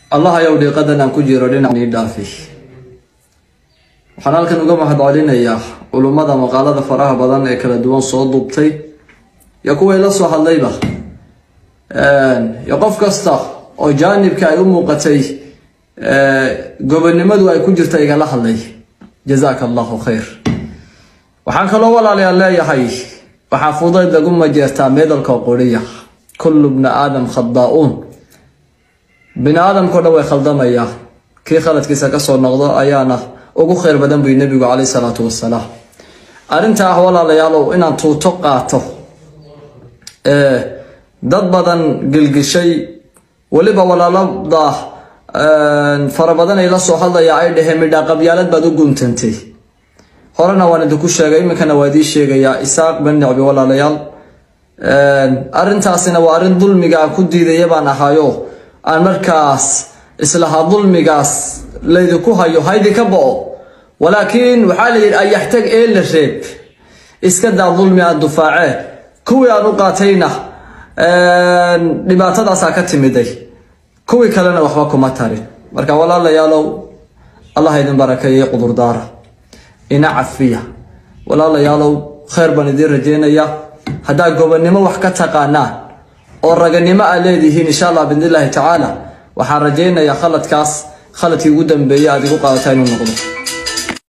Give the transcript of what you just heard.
allah ayow dhiiqadan aan ku jiro dhinac ii dhaafi waxaan halkan uga mahadcelinayaa culummada maqaalada faraha badan ee kala duwan soo duubtay iyo kuwa ila soo hadlayba iyo qof kasta oo jaanibka ay u muuqatay gobonnimadu ay ku jirta igala hadlay jazaaka allahu khayr waxaan kaloo walaalayaal leeyahay waxaa fudayd lagu majeertaa meedalka qoriya kullu bna aadam khadaa'uun bini aadamkao dhan way khaldamayaa kii khaladkiisa kasoo noqdo ayaana ugu khayr badan buy nebigu caleyh salaatu wasalaam arrinta ah walaalayaalow inaan tuuto qaato dad badan gilgishay weliba walaalada fara badan ay la soo hadlaya ay dhaheen midhaa qabyaalad baad u guuntantay horena waan idinku sheegay iminkana waa idii sheegayaa isaaq ben nicbi walaalayaal arrintaasina waa arrin dulmiga aan ku diidaya baan ahaayo aan markaas islahaa dulmigaas laydinku hayo haydi ka bo-o walaakiin waxaa la yidhi ayaxtag ee la reeb iska daa dulmi aan dufaacee kuwii aan u qaatayna dhibaatadaasaa ka timiday kuwii kalena waxba kuma tarin marka walaalayaalow allah idin barakeeyey qudurdaara ina cafiya walaalayaalow khayr baan idiin rajeynaya haddaa gobonnimo wax ka taqaanaan oo raganimo aa leedihiin insha allah biidnillaahi tacaala waxaan rajaynayaa khaladkaas khaladkii ugu dambeeyay aad igu qaadataa inuu noqdo